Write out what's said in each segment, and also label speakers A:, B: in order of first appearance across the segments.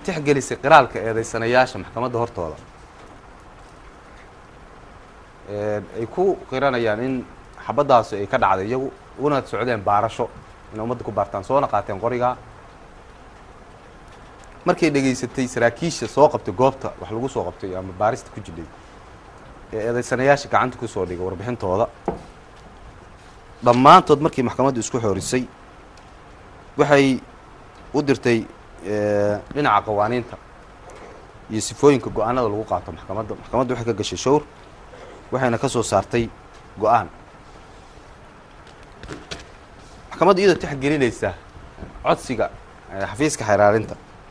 A: tixgelisay qiraalka eedeysanayaasha maxkamadda hortooda ay ku qiranayaan in xabaddaasi ay ka dhacday iyagu una socdeen baarasho inay ummadda ku baartaan soona qaateen qorigaa markay dhegaysatay saraakiisha soo qabtay goobta wax lagu soo qabtay ama baarista ku jidhay ee eedeysanayaasha gacanta kusoo dhigay warbixintooda dhammaantood markii maxkamaddu isku xoorisay waxay u dirtay dhinaca qawaaniinta iyo sifooyinka go-aanada lagu qaato maxkamadda maxkamadda waxay ka gashay showr waxayna ka soo saartay go-aan maxkamaddu iyadoo tixgelinaysa codsiga xafiiska xeeraarinta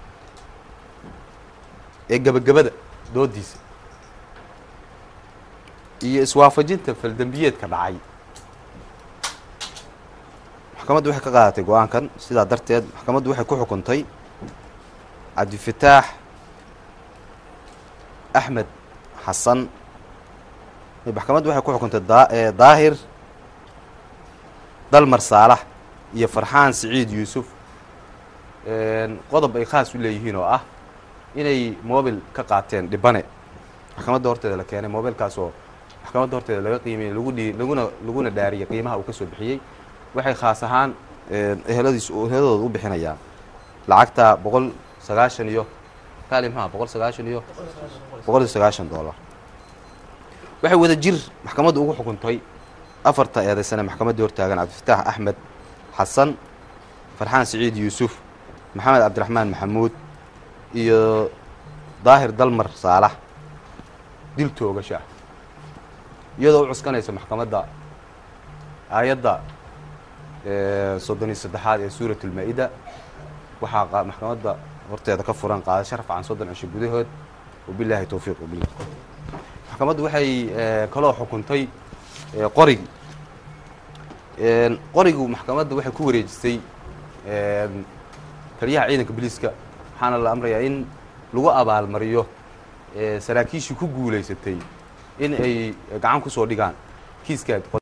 A: ee gebagabada doodiisa iyo iswaafajinta faldembiyeedka dhacay maxkamaddu waxay ka qaadatay go-aankan sidaa darteed maxkamaddu waxay ku xukuntay cabdifataax axmed xasan maxkamaddu waxay ku xukuntay daahir dalmar saalax iyo farxaan siciid yuusuf qodob ay khaas u leeyihiin oo ah inay mobil ka qaateen dhibane maxkamadda horteeda la keenay mobilkaas oo maxkamadda horteeda laga qiimiyey lagu dhi laguna laguna dhaariyey qiimaha uu ka soo bixiyey waxay khaas ahaan eheladiis eheladooda u bixinayaan lacagta boqol sagaashan iyo kaali maxaa boqol sagaashan iyo boqol iyo sagaashan dollar waxay wada jir maxkamaddu ugu xukuntay afarta eedaysane maxkamaddii hortaagan cabdifataax axmed xasan farxaan siciid yuusuf maxamed cabdiraxmaan maxamuud iyo daahir dalmar saalax dil toogasha iyadoo u cuskanaysa maxkamadda aayadda soddon iyo saddexaad ee suurat ulmaa-ida waxaa maxkamadda horteeda ka furan qaadasho rafcan soddon cisho gudahood wabilaahi towfiiq wabillah maxkamaddu waxay kaloo xukuntay qorigi qorigu maxkamadda waxay ku wareejisay taliyaha ciidanka boliiska waxaana la amrayaa in lagu abaalmariyo saraakiishii ku guulaysatay in ay gacan kusoo dhigaan kiiska